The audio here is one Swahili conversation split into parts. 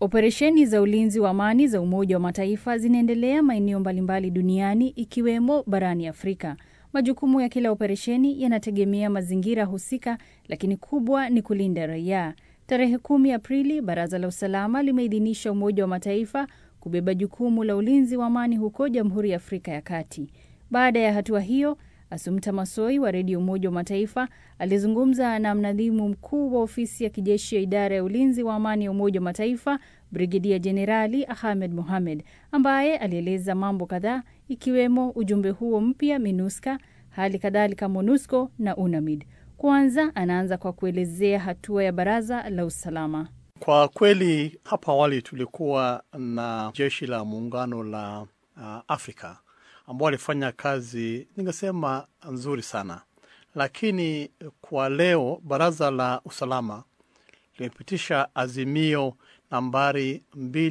Operesheni za ulinzi wa amani za Umoja wa Mataifa zinaendelea maeneo mbalimbali duniani ikiwemo barani Afrika. Majukumu ya kila operesheni yanategemea mazingira husika, lakini kubwa ni kulinda raia. Tarehe kumi Aprili, Baraza la Usalama limeidhinisha Umoja wa Mataifa kubeba jukumu la ulinzi wa amani huko Jamhuri ya Afrika ya Kati. Baada ya hatua hiyo, Asumta Masoi wa Redio Umoja wa Mataifa alizungumza na mnadhimu mkuu wa ofisi ya kijeshi ya idara ya ulinzi wa amani ya Umoja wa Mataifa, Brigedia Jenerali Ahmed Mohamed, ambaye alieleza mambo kadhaa ikiwemo ujumbe huo mpya MINUSCA, hali kadhalika MONUSCO na UNAMID. Kwanza anaanza kwa kuelezea hatua ya Baraza la Usalama. Kwa kweli hapo awali tulikuwa na jeshi la muungano la uh, Afrika ambao walifanya kazi ningesema nzuri sana, lakini kwa leo baraza la usalama limepitisha azimio nambari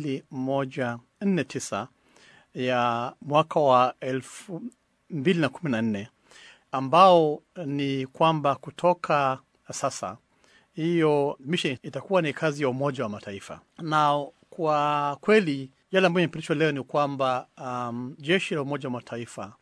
2149 ya mwaka wa elfu mbili na kumi na nne ambao ni kwamba kutoka sasa hiyo mission itakuwa ni kazi ya Umoja wa Mataifa. Na kwa kweli yale ambayo imepitishwa leo ni kwamba um, jeshi la Umoja wa Mataifa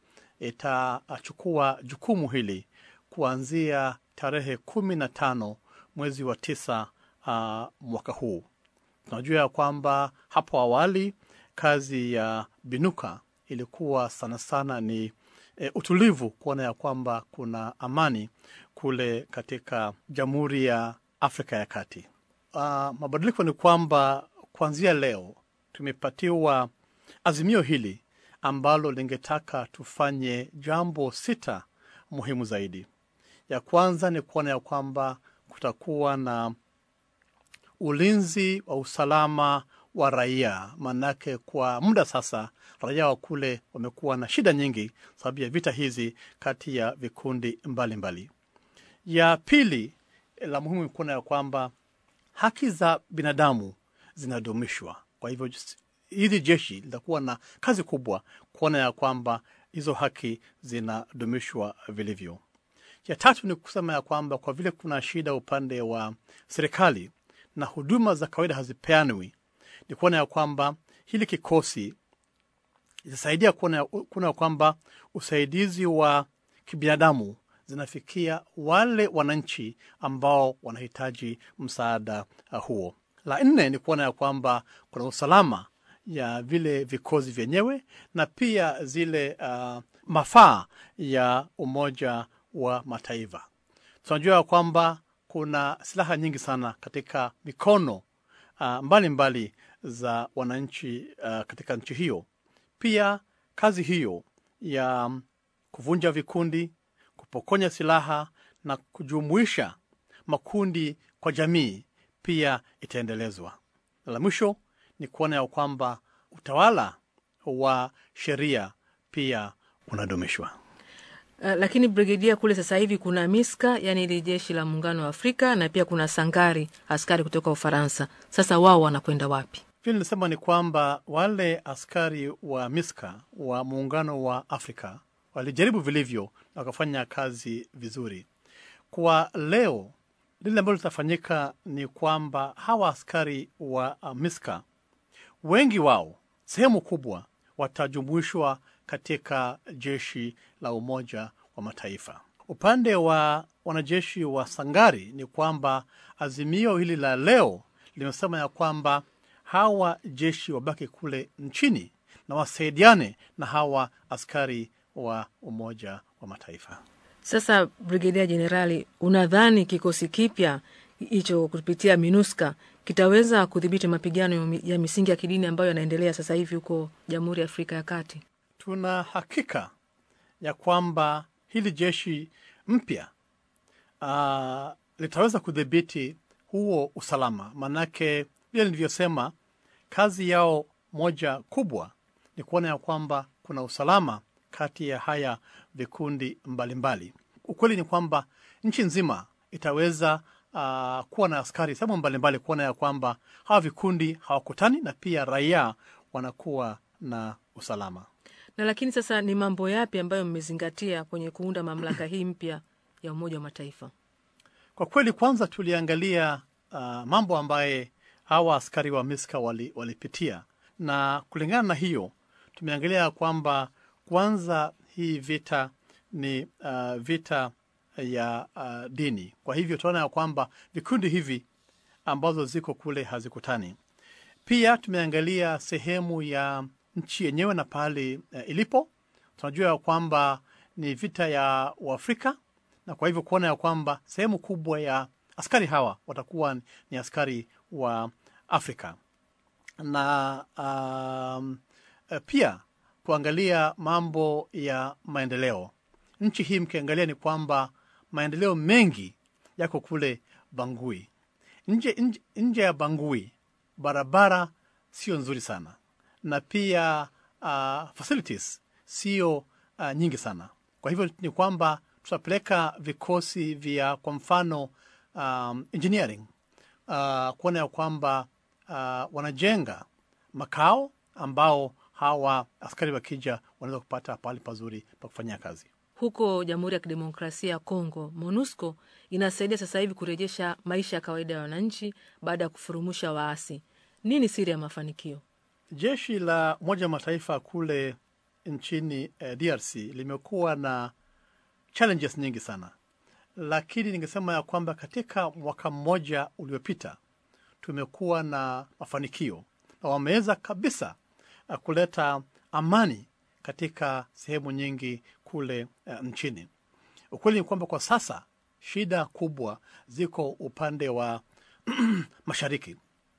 itachukua jukumu hili kuanzia tarehe kumi na tano mwezi wa tisa uh, mwaka huu. Tunajua ya kwamba hapo awali kazi ya Binuka ilikuwa sana sana ni e, utulivu, kuona ya kwamba kuna amani kule katika Jamhuri ya Afrika ya Kati. Uh, mabadiliko ni kwamba kuanzia leo tumepatiwa azimio hili ambalo lingetaka tufanye jambo sita muhimu zaidi. Ya kwanza ni kuona ya kwamba kutakuwa na ulinzi wa usalama wa raia, maanake kwa muda sasa raia wa kule wamekuwa na shida nyingi sababu ya vita hizi kati ya vikundi mbalimbali mbali. Ya pili la muhimu ni kuona ya kwamba haki za binadamu zinadumishwa. Kwa hivyo hili jeshi litakuwa na kazi kubwa kuona ya kwamba hizo haki zinadumishwa vilivyo. Ya tatu ni kusema ya kwamba kwa vile kuna shida upande wa serikali na huduma za kawaida hazipeanwi, ni kuona ya kwamba hili kikosi itasaidia kuona ya kwamba usaidizi wa kibinadamu zinafikia wale wananchi ambao wanahitaji msaada huo. La nne ni kuona ya kwamba kuna usalama ya vile vikosi vyenyewe na pia zile uh, mafaa ya Umoja wa Mataifa. Tunajua ya kwamba kuna silaha nyingi sana katika mikono uh, mbalimbali mbali za wananchi uh, katika nchi hiyo. Pia kazi hiyo ya kuvunja vikundi, kupokonya silaha na kujumuisha makundi kwa jamii pia itaendelezwa. La mwisho ni kuona ya kwamba utawala wa sheria pia unadumishwa. Uh, lakini brigedia, kule sasa hivi kuna Miska, yani ili jeshi la muungano wa Afrika, na pia kuna Sangari, askari kutoka Ufaransa. Sasa wao wanakwenda wapi? Vile nilisema ni kwamba wale askari wa Miska wa muungano wa Afrika walijaribu vilivyo na wakafanya kazi vizuri. Kwa leo lile ambalo litafanyika ni kwamba hawa askari wa Miska wengi wao, sehemu kubwa, watajumuishwa katika jeshi la Umoja wa Mataifa. Upande wa wanajeshi wa Sangari ni kwamba azimio hili la leo limesema ya kwamba hawa jeshi wabaki kule nchini na wasaidiane na hawa askari wa Umoja wa Mataifa. Sasa Brigedia Jenerali, unadhani kikosi kipya hicho kupitia MINUSCA kitaweza kudhibiti mapigano ya misingi ya kidini ambayo yanaendelea sasa hivi huko Jamhuri ya Afrika ya Kati? Tuna hakika ya kwamba hili jeshi mpya uh, litaweza kudhibiti huo usalama, maanake vile nilivyosema, kazi yao moja kubwa ni kuona ya kwamba kuna usalama kati ya haya vikundi mbalimbali. Ukweli ni kwamba nchi nzima itaweza uh, kuwa na askari sehemu mbalimbali kuona ya kwamba hawa vikundi hawakutani na pia raia wanakuwa na usalama. Na lakini sasa ni mambo yapi ambayo mmezingatia kwenye kuunda mamlaka hii mpya ya Umoja wa Mataifa? Kwa kweli, kwanza tuliangalia uh, mambo ambaye hawa askari wa Miska wali, walipitia, na kulingana na hiyo tumeangalia kwamba kwanza hii vita ni uh, vita ya uh, dini. Kwa hivyo tunaona ya kwamba vikundi hivi ambazo ziko kule hazikutani. Pia tumeangalia sehemu ya nchi yenyewe na pahali uh, ilipo. Tunajua ya kwamba ni vita ya Uafrika, na kwa hivyo kuona ya kwamba sehemu kubwa ya askari hawa watakuwa ni askari wa Afrika na um, pia kuangalia mambo ya maendeleo. Nchi hii mkiangalia ni kwamba maendeleo mengi yako kule Bangui. Nje, nje, nje ya Bangui barabara sio nzuri sana, na pia uh, facilities sio uh, nyingi sana. Kwa hivyo ni kwamba tutapeleka vikosi vya kwa mfano um, engineering uh, kuona ya kwamba uh, wanajenga makao ambao hawa askari wakija wanaweza kupata pahali pazuri pa kufanyia kazi. Huko Jamhuri ya Kidemokrasia ya Kongo, MONUSCO inasaidia sasa hivi kurejesha maisha ya kawaida ya wananchi baada ya kufurumusha waasi. Nini siri ya mafanikio? Jeshi la Umoja wa Mataifa kule nchini eh, DRC limekuwa na challenges nyingi sana, lakini ningesema ya kwamba katika mwaka mmoja uliopita tumekuwa na mafanikio na wameweza kabisa uh, kuleta amani katika sehemu nyingi kule uh, nchini. Ukweli ni kwamba kwa sasa shida kubwa ziko upande wa mashariki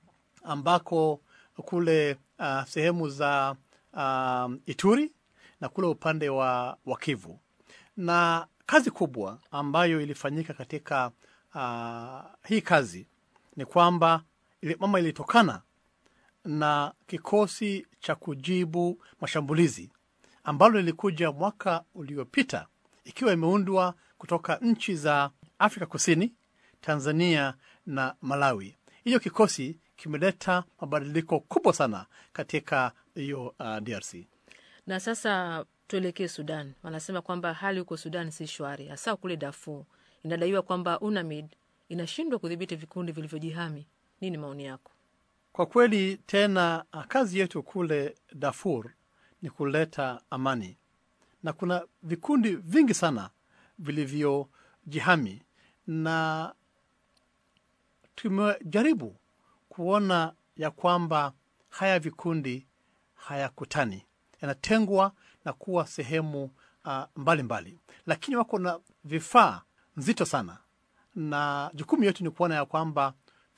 ambako kule uh, sehemu za uh, Ituri na kule upande wa, wa Kivu na kazi kubwa ambayo ilifanyika katika uh, hii kazi ni kwamba ili, mama ilitokana na kikosi cha kujibu mashambulizi ambalo lilikuja mwaka uliopita ikiwa imeundwa kutoka nchi za Afrika Kusini, Tanzania na Malawi. Hiyo kikosi kimeleta mabadiliko kubwa sana katika hiyo uh, DRC. Na sasa tuelekee Sudan. Wanasema kwamba hali huko Sudan si shwari, hasa kule Darfur. Inadaiwa kwamba UNAMID inashindwa kudhibiti vikundi vilivyojihami. Nini maoni yako? Kwa kweli tena, kazi yetu kule Darfur ni kuleta amani, na kuna vikundi vingi sana vilivyojihami, na tumejaribu kuona ya kwamba haya vikundi hayakutani, yanatengwa na kuwa sehemu uh, mbalimbali mbali. Lakini wako na vifaa nzito sana, na jukumu yetu ni kuona ya kwamba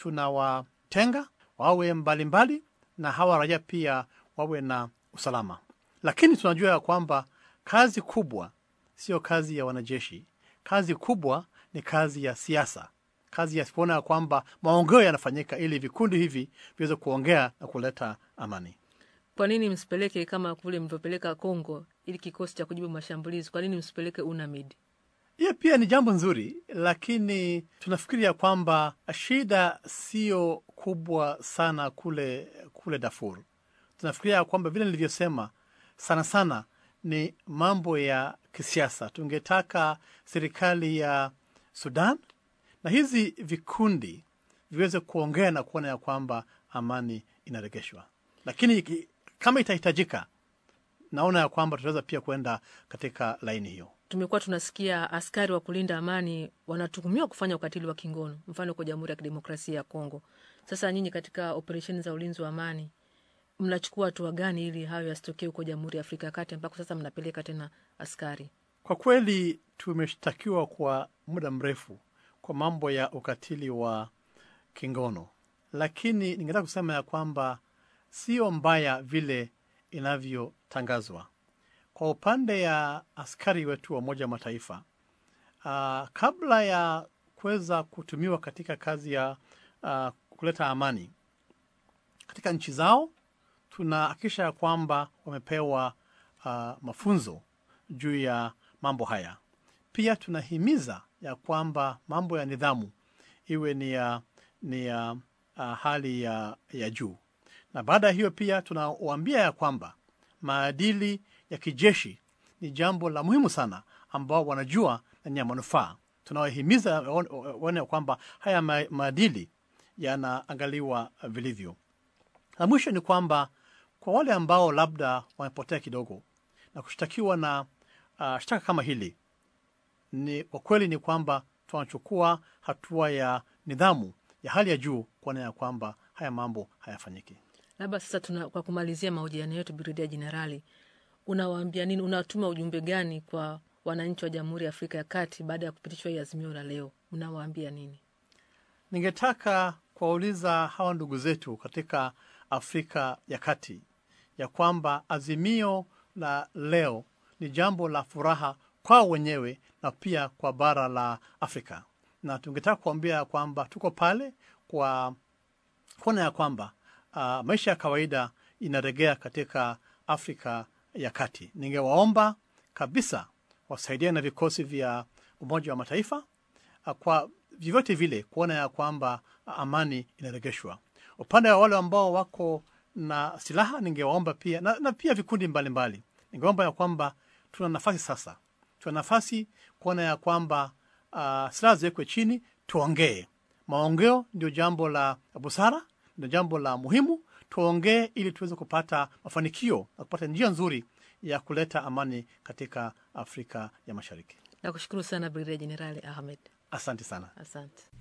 tunawatenga wawe mbalimbali mbali, na hawa raia pia wawe na usalama. Lakini tunajua ya kwamba kazi kubwa sio kazi ya wanajeshi. Kazi kubwa ni kazi ya siasa, kazi ya kuona ya kwamba maongeo yanafanyika ili vikundi hivi viweze kuongea na kuleta amani. Kwa nini msipeleke kama kule mlivyopeleka Kongo ili kikosi cha kujibu mashambulizi? Kwa nini msipeleke UNAMID? Hiyo pia ni jambo nzuri, lakini tunafikiri ya kwamba shida sio kubwa sana kule kule Darfur. Tunafikiria ya kwamba vile nilivyosema, sana sana ni mambo ya kisiasa. Tungetaka serikali ya Sudan na hizi vikundi viweze kuongea na kuona ya kwamba amani inaregeshwa, lakini kama itahitajika, naona ya kwamba tutaweza pia kwenda katika laini hiyo. Tumekuwa tunasikia askari wa kulinda amani wanatuhumiwa kufanya ukatili wa kingono, mfano kwa Jamhuri ya Kidemokrasia ya Kongo. Sasa nyinyi katika operesheni za ulinzi wa amani mnachukua hatua gani ili hayo yasitokee huko Jamhuri ya Afrika ya Kati ambako sasa mnapeleka tena askari? Kwa kweli tumeshtakiwa kwa muda mrefu kwa mambo ya ukatili wa kingono, lakini ningetaka kusema ya kwamba sio mbaya vile inavyotangazwa. Kwa upande ya askari wetu wa Umoja wa Mataifa, uh, kabla ya kuweza kutumiwa katika kazi ya uh, kuleta amani katika nchi zao, tunahakikisha ya kwamba wamepewa uh, mafunzo juu ya mambo haya. Pia tunahimiza ya kwamba mambo ya nidhamu iwe ni ya, ni ya uh, hali ya, ya juu, na baada ya hiyo pia tunawaambia ya kwamba maadili ya kijeshi ni jambo la muhimu sana, ambao wanajua na ni ya manufaa. Tunawahimiza waone kwamba haya maadili yanaangaliwa vilivyo. La mwisho ni kwamba kwa wale ambao labda wamepotea kidogo na kushtakiwa na uh, shtaka kama hili, ni kwa kweli ni kwamba tunachukua hatua ya nidhamu ya hali ya juu kuona ya kwamba haya mambo hayafanyiki. Labda sasa tuna, kwa kumalizia mahojiano yetu, Brigedia Jenerali, unawaambia nini? Unatuma ujumbe gani kwa wananchi wa Jamhuri ya Afrika ya Kati baada ya kupitishwa hii azimio la leo? Unawaambia nini? Ningetaka kuwauliza hawa ndugu zetu katika Afrika ya Kati ya kwamba azimio la leo ni jambo la furaha kwao wenyewe na pia kwa bara la Afrika, na tungetaka kuambia ya kwamba tuko pale kwa kuona ya kwamba uh, maisha ya kawaida inaregea katika Afrika ya Kati. Ningewaomba kabisa wasaidia na vikosi vya Umoja wa Mataifa uh, kwa vyovyote vile kuona ya kwamba uh, amani inaregeshwa. Upande wa wale ambao wako na silaha, ningewaomba pia na, na pia vikundi mbalimbali, ningeomba ya kwamba tuna nafasi sasa, tuna nafasi kuona ya kwamba uh, silaha ziwekwe chini, tuongee. Maongeo ndio jambo la busara, ndio jambo la muhimu. Tuongee ili tuweze kupata mafanikio na kupata njia nzuri ya kuleta amani katika Afrika ya Mashariki. Nakushukuru sana Brigedia Jenerali Ahmed, Asante sana. asante.